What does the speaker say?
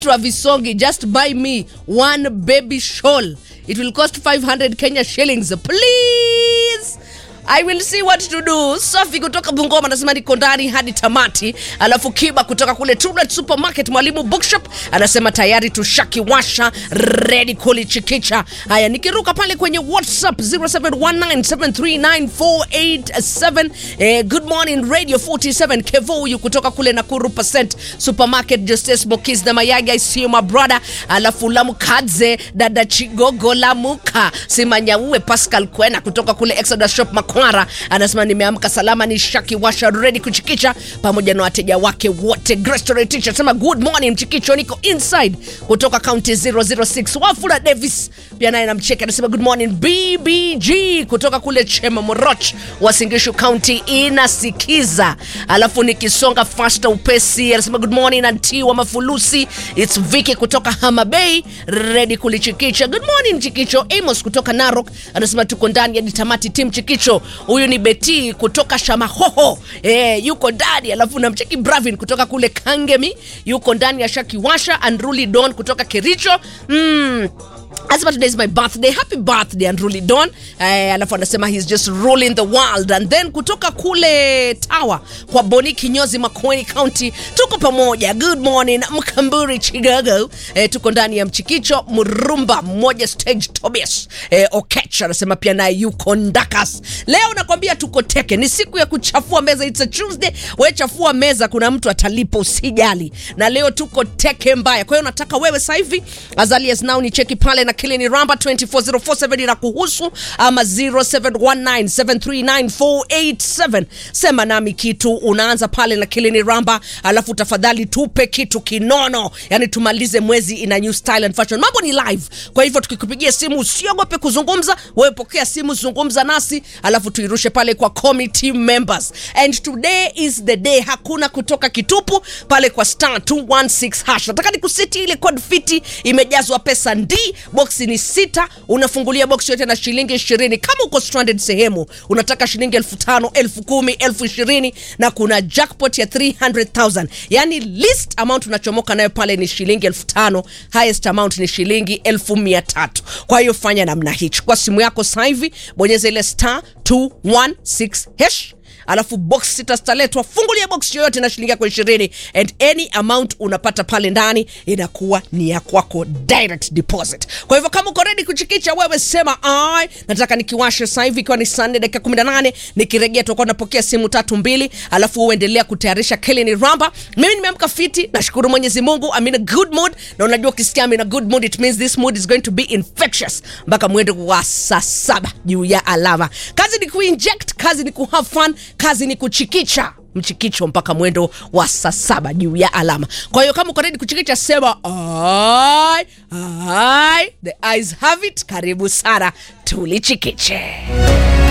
Travisongi, just buy me one baby shawl. It will cost 500 Kenya shillings. Please. I will see what to do. Safi kutoka Bungoma anasema niko ndani hadi tamati. Alafu Kiba kutoka kule Trulet Supermarket Mwalimu Bookshop anasema tayari tushakiwasha ready kulichikicha. Haya, nikiruka pale kwenye WhatsApp 0719739487 eh, good morning Radio 47 Kevo huyu kutoka kule Nakuru Percent Supermarket Justice Mokis na Mayagi I see you my brother. Alafu Lamukadze dada Chigogo Lamuka Simanyaue Pascal Kwena kutoka kule Exodus Shop Makwara anasema nimeamka salama, ni shaki washa ready kuchikicha pamoja na wateja wake wote. Grace Story Teacher anasema good morning mchikicho, niko inside kutoka county 006. Wafula Davis pia naye namcheka anasema good morning BBG kutoka kule Chema Moroch Wasingishu County inasikiza. Alafu nikisonga fasta upesi anasema good morning anti wa mafulusi it's Vicky kutoka Hama Bay ready kulichikicha. Good morning Chikicho. Amos kutoka Narok anasema tuko ndani ya tamati team Chikicho. Huyu ni Beti kutoka Shamahoho eh, yuko ndani. Alafu namcheki Bravin kutoka kule Kangemi yuko ndani ya Shakiwasha. Andruli Don kutoka Kericho mm. Anasema today is my birthday. Happy birthday Andruli Don. Eh, alafu anasema he's just ruling the world. And then kutoka kule Tawa kwa Boni Kinyozi Makueni County tuko pamoja. Good morning Mkamburi Chigago. Eh, tuko ndani ya Mchikicho Murumba mmoja stage Tobias. Eh, Okech anasema pia naye yuko Ndakas. Leo nakwambia tuko teke. Ni siku ya kuchafua meza. It's a Tuesday. Wewe chafua meza kuna mtu atalipa usijali. Na leo tuko teke mbaya. Kwa hiyo nataka wewe sasa hivi as early as now ni cheki pale na kile ni ramba 24047 ina kuhusu ama 0719739487 sema nami kitu unaanza pale na kile ni ramba alafu tafadhali tupe kitu kinono yani tumalize mwezi ina new style and fashion mambo ni live kwa hivyo tukikupigia simu usiogope kuzungumza wewe pokea simu zungumza nasi alafu tuirushe pale kwa committee members and today is the day hakuna kutoka kitupu pale kwa star 216 hash nataka nikusiti ile code fiti imejazwa pesa ndi boksi ni sita unafungulia boksi yote na shilingi ishirini kama uko stranded sehemu unataka shilingi elfu tano elfu kumi elfu ishirini na kuna jackpot ya 300000 yani least amount unachomoka nayo pale ni shilingi elfu tano highest amount ni shilingi elfu mia tatu kwa hiyo fanya namna hii chukua simu yako sasa hivi bonyeza ile star 216 hash alafu box sita zitaletwa fungulia box yoyote na shilingi yako ishirini and any amount unapata pale ndani inakuwa ni ya kwako direct deposit kwa hivyo kama uko ready kuchikicha wewe sema ai nataka nikiwashe sasa hivi ikiwa ni saa nne dakika 18 nikirejea tutakuwa napokea simu tatu mbili alafu uendelea kutayarisha kile ni ramba mimi nimeamka fiti nashukuru mwenyezi mungu I'm in a good mood na unajua ukisikia I'm in a good mood it means this mood is going to be infectious mpaka mwendo wa saa saba juu ya alama kazi ni kuinject kazi ni kuhave fun kazi ni kuchikicha mchikicho mpaka mwendo wa saa saba juu ya alama kwa hiyo kama uko ready kuchikicha sema ai ai the eyes have it karibu sana tulichikiche